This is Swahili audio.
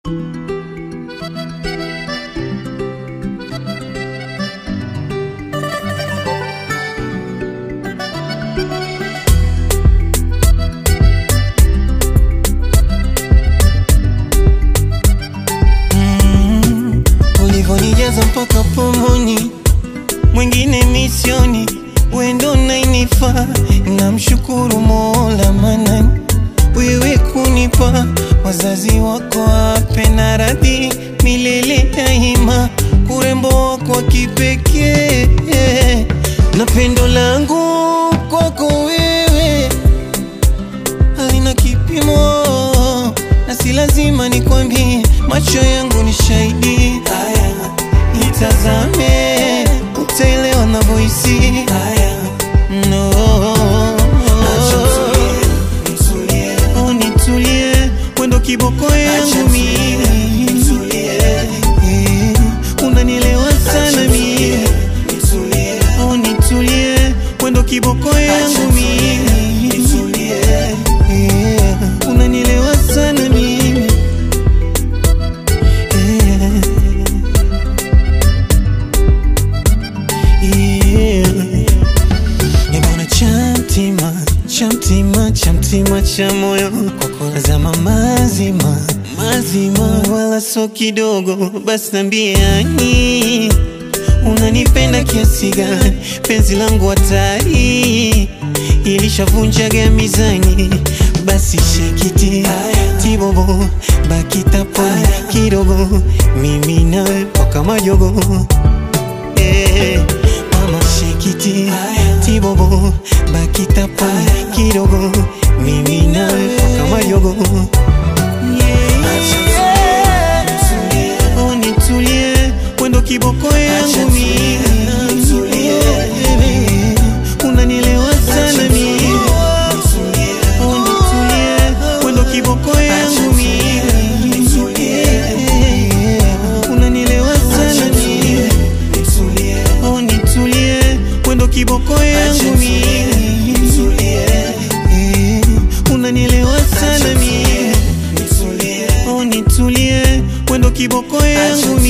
ulivyonijaza mpaka pomoni, mwingine misioni, wendo nainifa. Namshukuru Mola Manani, wewe kunipa wazazi wako wape na radhi milele daima, urembo wako wa kipekee na pendo langu kwako wewe halina kipimo, na si lazima nikwambie, macho yangu ni shahidi. Haya, nitazame, utaelewa navyohisi. Haya, no. Oh, nitulie, wendo kiboko yangu mimi. Eh, unanielewa sana mimi. Oh, nitulie, wendo kiboko yangu mimi. Eh, unanielewa sana mimi. Eh, yeah. Nimeona chamtima chamtima chamtima cha moyo kwako nazama mazima mazima, wala so kidogo. Basi nambiani unanipenda kiasi gani? Penzi langu hatari ilishavunjaga mizani. Basi shekiti tibobo bakitapo kidogo, mimi nawe mpaka majogo Eh, mama shekiti tibobo bakitapo kidogo mimi nawe mpaka majogo Oh, nitulie wendo kiboko yangu mimi unanielewa sana mimi Oh, nitulie wendo kiboko yangu mimi unanielewa sana mimi Oh, nitulie wendo kiboko yangu mimi Eh, unanielewa sana mimi Oh, nitulie wendo kiboko yangu